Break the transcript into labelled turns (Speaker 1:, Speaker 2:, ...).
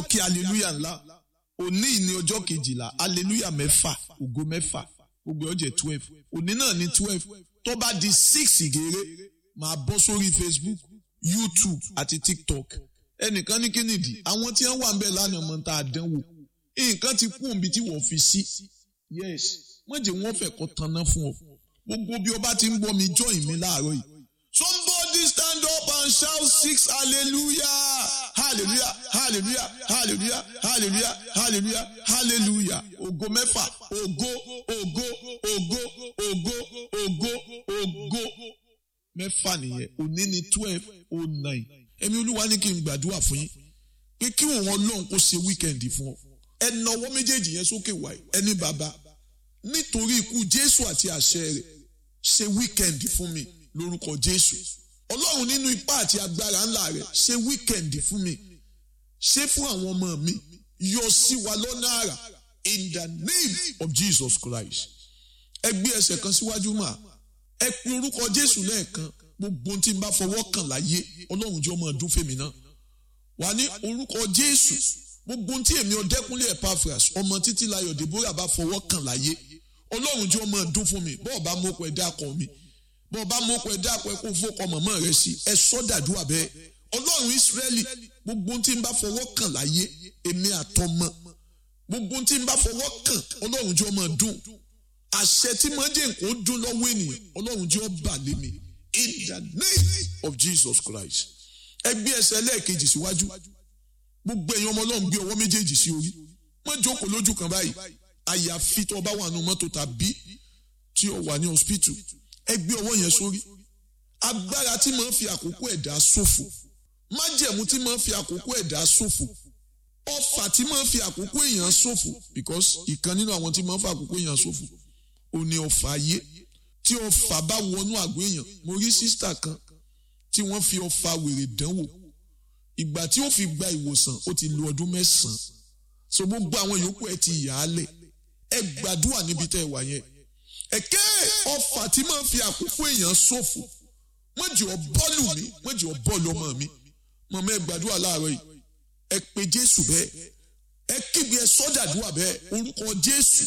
Speaker 1: kí hallelujah ńlá òní ní ọjọ́ kejìlá hallelujah mẹ́fà ògo mẹ́fà gbogbo ọjọ́ twelve òní náà ní twelve tó bá di six ìgèrè máa bọ́ sórí facebook youtube àti tiktok ẹnìkan ní kí nìdí àwọn tí wọ́n wà ń bẹ̀ lánàá mọ́ tá a dánwò nǹkan ti kú òǹbí tí wọ́n fi sí yes wọ́n jẹ́ wọ́n fẹ́ kọ́ tanná fún ọ gbogbo bí o bá ti ń gbọ́ mi join mi láàárọ̀ yìí somebody stand up and shout six hallelujah hallelujah hallelujah hallelujah hallelujah hallelujah hallelujah ògo mẹ́fà ògo ògo ògo ògo ògo ògo mẹ́fà nìyẹn òní ni twelve oh nine ẹ̀mí olúwa ní kí n gbàdúrà fún yín pé kí òun ọlọ́run kó ṣe wíkẹ̀ndì fún ọ ẹ nawọ́ méjèèjì yẹn sókè wáyé ẹni bàbá nítorí ikú jésù àti àṣẹ rẹ̀ ṣe wíkẹ̀ndì fún mi lórúkọ jésù ọlọ́run nínú ipá àti agbára ńlá rẹ̀ ṣe wíkẹ̀ndì fún mi ṣe fún àwọn ọmọ mi yọ sí wa lọ́nà àrà in the name of jesus christ ẹ gbé ẹsẹ̀ kan síwájú mà ẹ pe orúkọ jésù lẹ́ẹ̀kan gbogbo tí n bá fọwọ́ kàn láyé ọlọ́run jẹ́ ọmọ ọdún fèmí náà wà ní orúkọ jésù gbogbo tí èmi ọdẹkùnlé epaphras ọmọ títí láyọ̀ deborah bá fọwọ́ kàn láyé ọlọ́run jẹ́ ọmọ ọdún fún mi bọ́ọ̀ bá mọ́kọ ẹ̀dá kan mi bọ́ọ̀ bá mọ́kọ ẹ̀dá kan kó fọ́kọ mọ̀mọ́ rẹ sí ẹ sọ́dàdúrà bẹ́ẹ̀ ọlọ́run ìsírẹ́lì gbogbo tí n bá fọwọ́ kàn láyé èmi àtọmọ gbogbo tí n bá fọwọ́ kàn ọlọ́run jẹ́ ọmọ ọdún àṣẹ tí mo jẹ́ nǹkan dún lọ́wọ́ ènìyàn ọlọ́run jẹ́ ọba lé mi in the name of jesus christ ẹ gbé ẹsẹ̀ lẹ́ẹ̀kejì síwájú gbogbo èèyàn ọmọ ọlọ́run gbé ọwọ́ méjèèjì sí orí má jókòó lójú kan báyìí àyàfi tó o bá wà nù mọ́tò tàbí tí o wà ní hospital ẹ gbé ọwọ́ yẹn sórí agbára tí máa ń fi àkókò ẹ̀dá ṣòfò májẹ̀mú tí máa ń fi àkókò ẹ̀dá ṣòfò ọfà tí máa ń fi àkókò èèyàn ṣòfò because ìkan nínú àwọn tí máa ń fi àkókò èèyàn ṣòfò ò ní ọfà ayé tí ọfà bá wọnú àgọ́ èèyàn mo rí sísítà kan tí wọ́n fi ọfà wèrè dánwò ìgbà tí ó fi gba ìwòsàn ó ti lo ọdún mẹ́sàn-án so gbogbo àwọn yòókù ẹ ti yà á lẹ̀ ẹ gbàdúrà níbi tẹ́ ẹ wà yẹn ẹ̀kẹ́ ọfà tí máa ń fi àkókò èèyàn ṣòfò mọ̀jì ọ bọ́ọ̀lù mi mọ̀jì ọ bọ́ọ̀lù ọmọ mi mọ̀mọ́ ẹ gbàdúrà láàárọ̀ yìí ẹ pe Jésù bẹ́ẹ̀ ẹ kígbe ẹ sọ́dàdúrà bẹ́ẹ̀ orúkọ Jésù